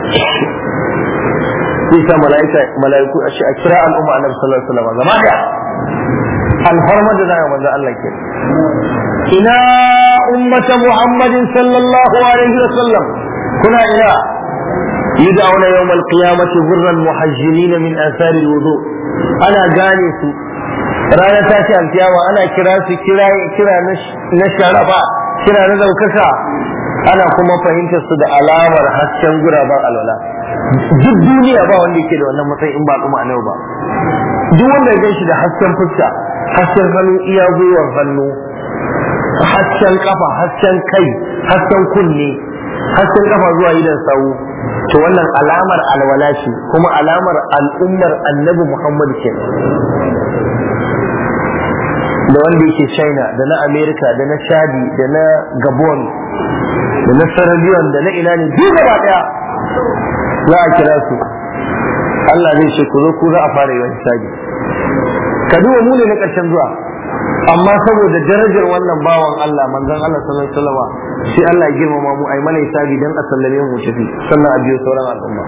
sai sa malaika malaiku a kira al'umma annabi sallallahu alaihi wasallam gaba daya alfarma da zai manzo Allah ke ina ummata muhammadin sallallahu alaihi wasallam kuna ina يدعون يوم القيامة غرا محجلين من آثار الوضوء أنا جانس رانا تاشي القيامة أنا كراس كرا كرا نشرفا كرا نذوككا أنا كما فهمت صد علامة حسن غرابا الولا duk duniya ba wanda yake da wannan matsayi in ba kuma annabi ba duk wanda ya ganshi da hasken fuska hasken hannu iya gwiwar hannu hasken kafa hasken kai hasken kunne hasken kafa zuwa idan sawu to wannan alamar alwala ce kuma alamar al'ummar annabi muhammad ke da wanda yake china da na america da na chadi da na gabon da na sierra da na ina ne duk gaba daya za a kira su Allah zai ce ku zo ku za a fara yi wani sadi ka duba mu ne na ƙarshen zuwa amma saboda darajar wannan bawan Allah manzon Allah sallallahu alaihi wasallam sai Allah ya girmama mu ai mana hisabi dan a sallame mu tafi sannan a biyo sauran al'umma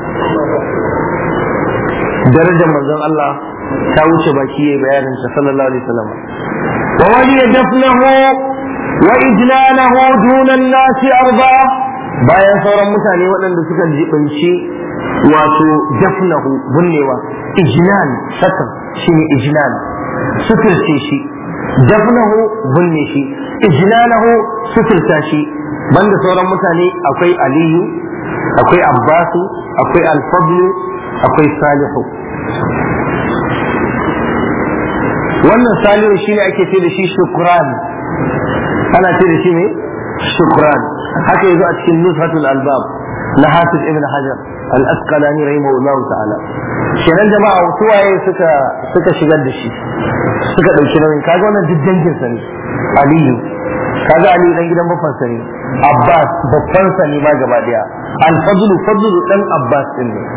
darajar manzon Allah ta wuce baki yayi bayanin sa sallallahu alaihi wasallam wa wali dafnahu wa ijlalahu duna an-nas arba bayan sauran mutane waɗanda suka jibinci wato dafnahu bunnewa ijlan sakan shine ijlan suturce shi dafnahu bunne shi ijlalahu suturta shi banda sauran mutane akwai aliyu akwai abbasu akwai alfadlu akwai salihu wannan salihu shine ake ce da shi shukran ana ce da shi ne shukran haka yazo a cikin nusratul albab na hafiz ibn hajar al-asqalani rahimahullahu ta'ala kenan jama'a waye suka suka shigar da shi suka dauki nauyin kaga wannan duk dangin sa ne aliyu kaga aliyu dan gidan babban sa ne abbas babban sa ne ma gaba daya al-fadlu fadlu dan abbas din ne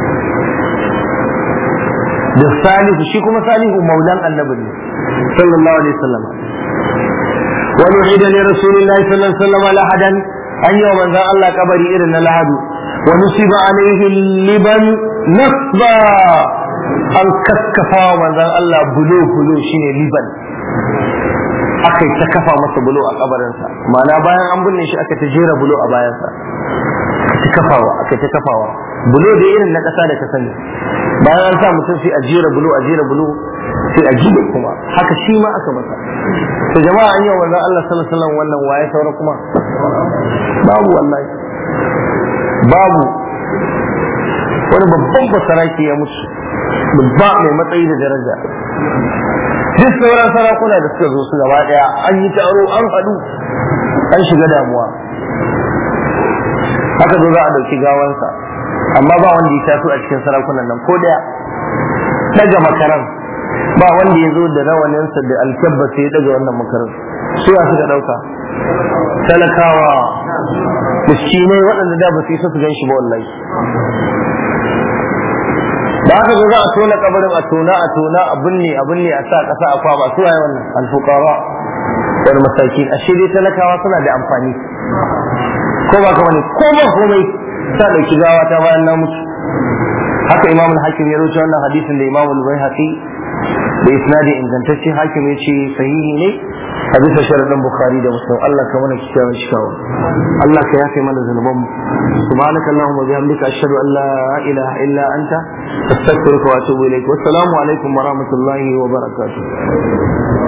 da salihu shi kuma salihu maulan annabi ne sallallahu alaihi wasallam ونعيد لرسول الله صلى الله عليه وسلم لحدا أن يوم أن الله كبري إرن لحد ونصب عليه اللبن نصبا أن كسكفا من الله بلو بلو شيني لبن aka yi ta kafa masa bulo a kabarinsa ma'ana bayan an binne shi aka ta jera bulo a bayansa aka ta kafawa aka ta kafawa bulo da irin na ƙasa da ka sani bayan an sa mutum sai a jera bulo a jera bulo sai a gina kuma haka shi ma aka masa to jama'a an yi wa Allah sallallahu alaihi wasallam wannan waye saura kuma babu wallahi babu wani babban basaraki ya mutu babba mai matsayi da daraja duk sauran sarakuna da suka zo su gaba daya an yi taro an haɗu an shiga damuwa haka zo za a ɗauki gawansa amma ba wanda ya taso a cikin sarakunan nan ko daya daga makaran ba wanda ya zo da rawaninsa da alkyabba sai ya daga wannan makarar su ya suka dauka talakawa miskinai waɗanda da ba su isa su gan shi ba wallahi da haka zo za a tona kabarin a tona a tona a binne a binne a sa ƙasa a kwaba su waye wannan alfuqara wani masaki a dai talakawa suna da amfani ko ba ka wani ko ba komai sa dauki gawa ta bayan na mutu haka imam al-hakim ya rubuta wannan hadisin da imam al-baihaqi da isnadi ingantacce hakim ya ce sahihi ne a bisa sharadin bukhari da muslim Allah ka mana kikkiawan cikawa Allah ka yafe mana zunubanmu subhanaka allahumma bihamdika ashhadu an la ilaha illa anta astaghfiruka wa atubu ilaik wassalamu alaikum wa rahmatullahi wa barakatuh